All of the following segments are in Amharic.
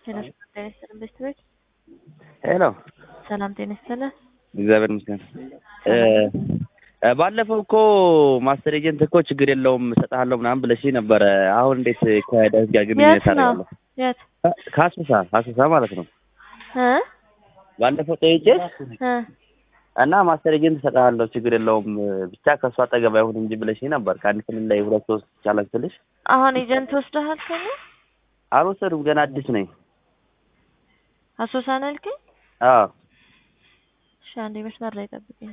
ሄሎ ጤና ይስጥልን ቤተሰቦች። ሄሎ ሰላም ጤና ይስጥልን። እግዚአብሔር ይመስገን። ባለፈው እኮ ማስተር ኤጀንት እኮ ችግር የለውም እሰጥሃለሁ ምናምን ብለሽ ነበረ። አሁን እንዴት ከዳዊት ጋር ግንኙነት የት ነው? አደርጋለሁ? የት ከአሶሳ አሶሳ ማለት ነው። እ ባለፈው ጠይቄሽ እ እና ማስተር ኤጀንት እሰጥሃለሁ ችግር የለውም ብቻ ከእሱ አጠገብ አይሁን እንጂ ብለሽ ነበር። ከአንድ ክልል ላይ ሁለት ሶስት ይቻላል ስልሽ አሁን ኤጀንት ወስደሃል ከኔ አልወሰዱም። ገና አዲስ ነኝ። አሶሳ ነው ያልከኝ? አዎ እሺ አንዴ መስመር ላይ ጠብቀኝ።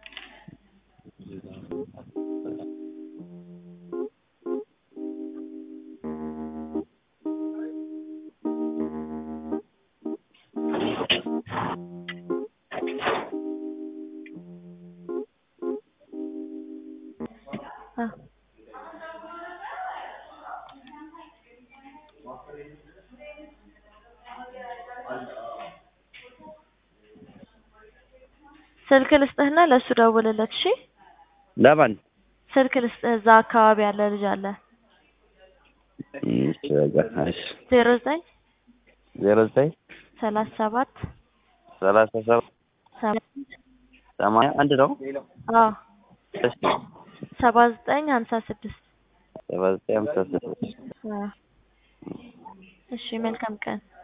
አ ስልክ ልስጥህና ለእሱ ደውልለት። እሺ ለማን? ስልክ ልስጥህ። እዛ አካባቢ ያለ ልጅ አለ። እሺ በቃ እሺ። ዜሮ ዘጠኝ ዜሮ ዘጠኝ ሰላሳ ሰባት ሰላሳ ሰባት ሰባት ሰማንያ አንድ ነው። አዎ እሺ ሰባ ዘጠኝ ሀምሳ ስድስት ሰባ ዘጠኝ ሃምሳ ስድስት አዎ። እሺ መልካም ቀን